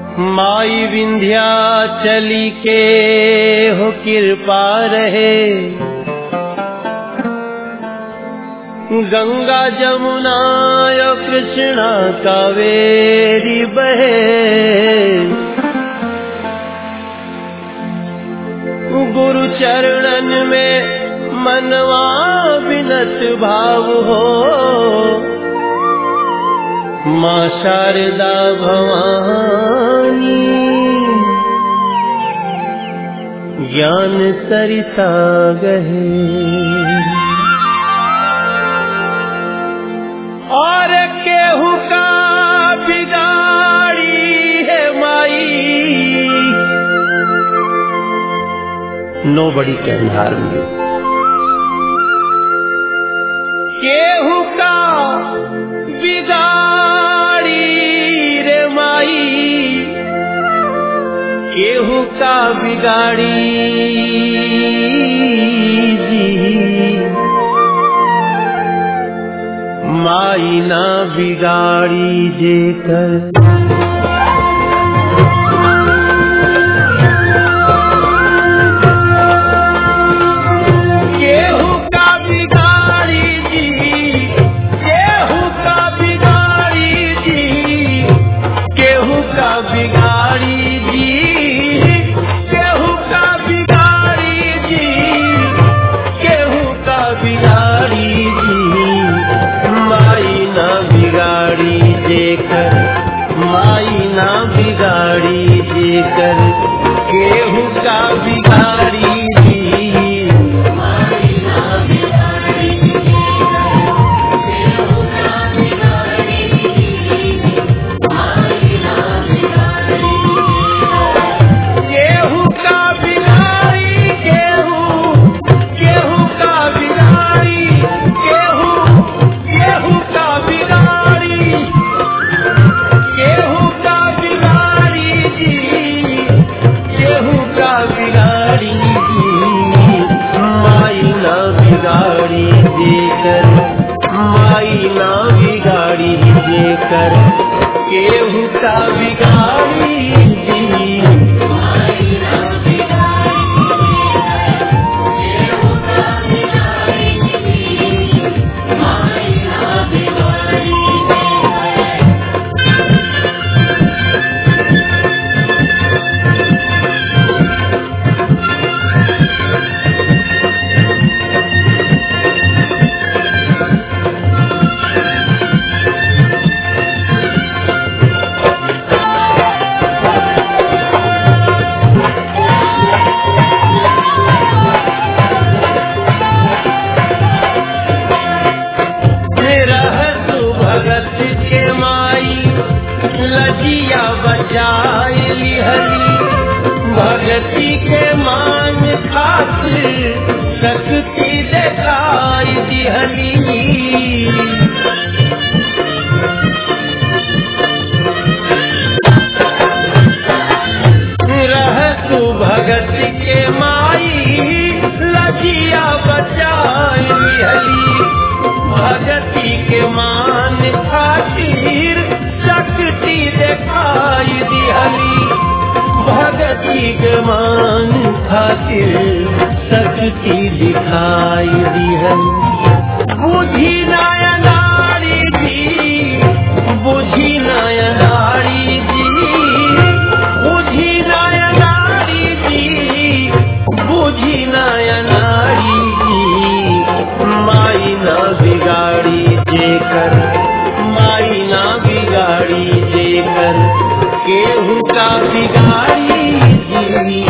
माई विंध्या चली के हो कृपा रहे गंगा जमुना यो कृष्णा कावेरी बहे गुरु चरणन में मनवा विनत भाव हो माँ शारदा भवानी ज्ञान सरिता गहे और केहू का बिगाड़ी है माई नो बड़ी कैन हार्म यू केहू का बिगाड़ी रे माई केहू का बिगाड़ी जी माई ना बिगाड़ी जेकर केहू का बिगाड़ी जी केहू का बिगाड़ी जी केहू का बिगाड़ी जी केहू का बिगाड़ी जी केहू का बिगाड़ी जी माई ना बिगाड़ी जेकर माई ना बिगाड़ी जेकर केहू का बिगाड़ी जी गेहूं का बिगाड़ी गेहूं गेहूं का बिगाड़ी गेहूं गेहूं का बिगाड़ी गेहूं का बिगाड़ी जी गेहूं का बिगाड़ी जी माई ना बिगाड़ी देकर माई ना बिगाड़ी देकर गेहूं का बिगाड़ी जी रहत भगत के माई लजिया बचाए लिहली भगती के मान खातिर शक्ति दिखाई दिहली रहत भगत के माई लजिया बचाए लिहली भगती के मान खातिर शक्ति दिखाई दिहली भगती के मान खातिर शक्ति दिखाई दिहली बुझी नया नारी जी बुझी नया नारी जी बुझी नया नारी जी बुझी नया नारी जी माई ना बिगाड़ी जेकर माई ना बिगाड़ी जेकर केहू का बिगाड़ी जी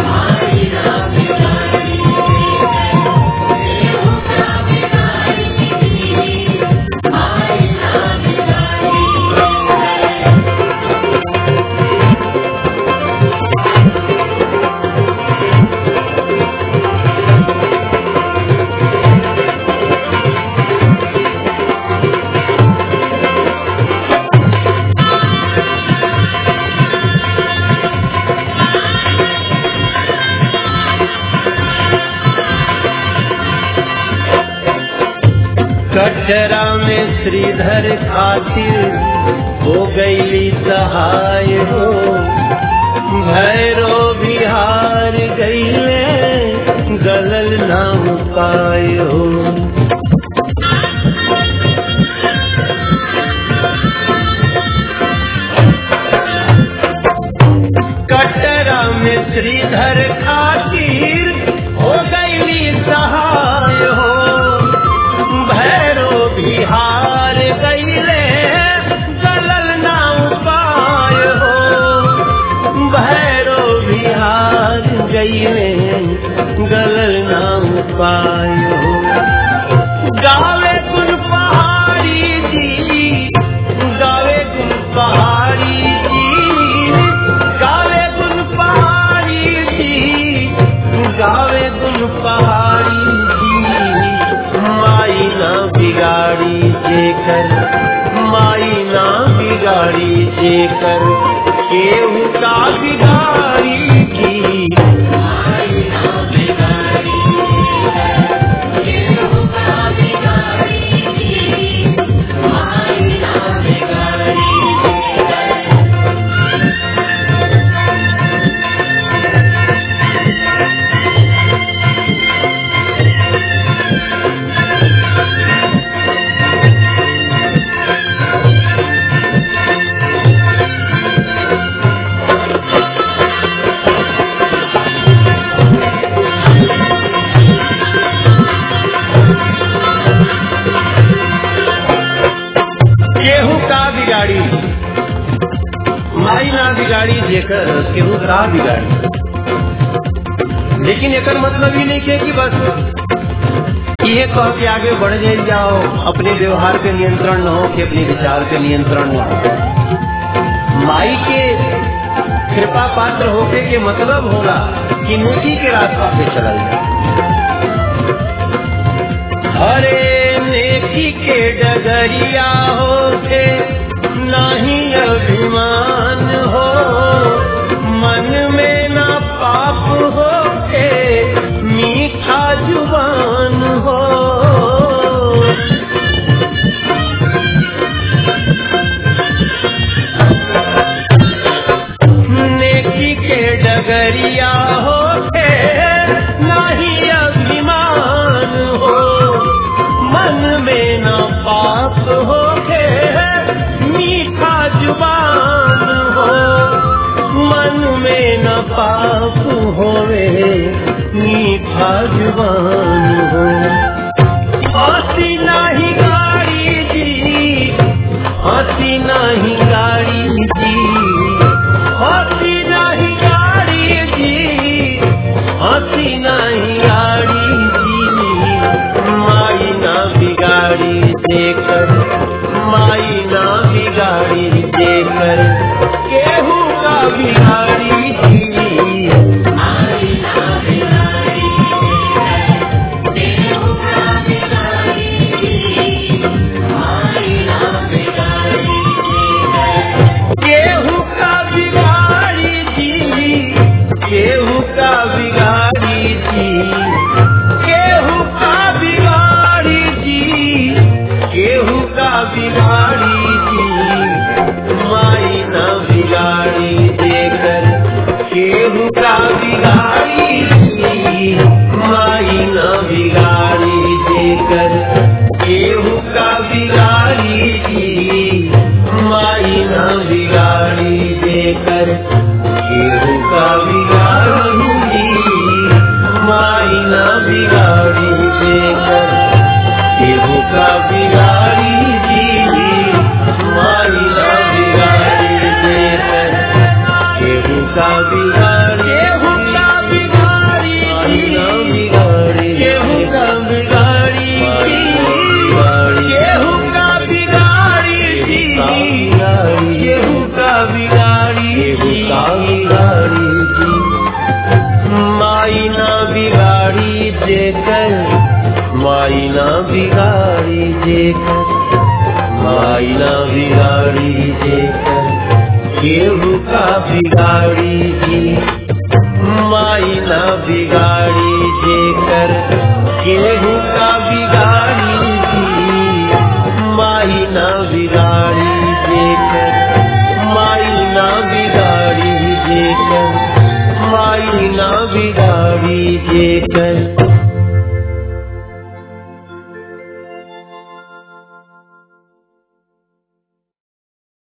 कटरा में श्रीधर खातिर हो गईली सहाय हो भैरो बिहार गईले गलल ना उपाय हो कटरा में श्रीधर खातिर हो गईली सहाय हो भैरो बिहार गईले गलल ना उपाय हो भैरो बिहार गईले गलल ना उपाय हो गावे गुल पहाड़ी जी गावे गुल पहाड़ी जी गावे गुल पहाड़ी जी गावे गुल पहाड़ी जी माई ना बिगाड़ी जेकर माई ना बिगाड़ी जेकर केहू का बिगाड़ी की माई ना बिगाड़ी केहू का बिगाड़ी की माई ना बिगाड़ी केहू का बिगाड़ी माई ना बिगाड़ी जेकर केहू का बिगाड़ी लेकिन एकर मतलब ही नहीं है कि बस ये कह के आगे बढ़ जाए जाओ अपने व्यवहार पे नियंत्रण न हो कि अपने विचार पे नियंत्रण न हो माई के कृपा पात्र होके के मतलब होगा कि नेकी के रास्ता पे चलल जाए हरे नेकी के डगरिया होके नहीं अभिमान हो मन में ना पाप होके मीठा जुबान हो नेकी के डगरिया होके नहीं अभिमान हो मन में न पाप होके मीठा जुबान हो मन में न पाप होवे मीठा जुबान हो हसी नहीं गाड़ी जी हसी नहीं गाड़ी जी हसी नहीं गाड़ी जी हसी नहीं गाड़ी जी माई ना बिगाड़ी देकर माई ना बिगाड़ी देकर केहू का बिगाड़ी जी माई ना बिगाड़ी केहू का बिगाड़ी जी माई ना बिगाड़ी केहू का बिगाड़ी जी केहू का बिगाड़ी जी केहू का बिगाड़ी जी केहू का बिगाड़ी जी माई ना बिगाड़ी देकर केहू का बिगाड़ी जी माई ना बिगाड़ी देकर केहू का बिगाड़ी जी माई ना बिगाड़ी देकर केहू का बिगाड़ी माई ना बिगाड़ी देकर केहू का बिगाड़ी जी माई ना बिगाड़ी देकर केहू का बिगाड़ी केहू का बिगाड़ी माई ना बिगाड़ी केहू का बिगाड़ी केहू का बिगाड़ी केहू का बिगाड़ी केहू का बिगाड़ी माई ना बिगाड़ी जेकर माई ना बिगाड़ी जेकर माई ना बिगाड़ी जेकर केहू का बिगाड़ी जी माई ना बिगाड़ी जेकर केहू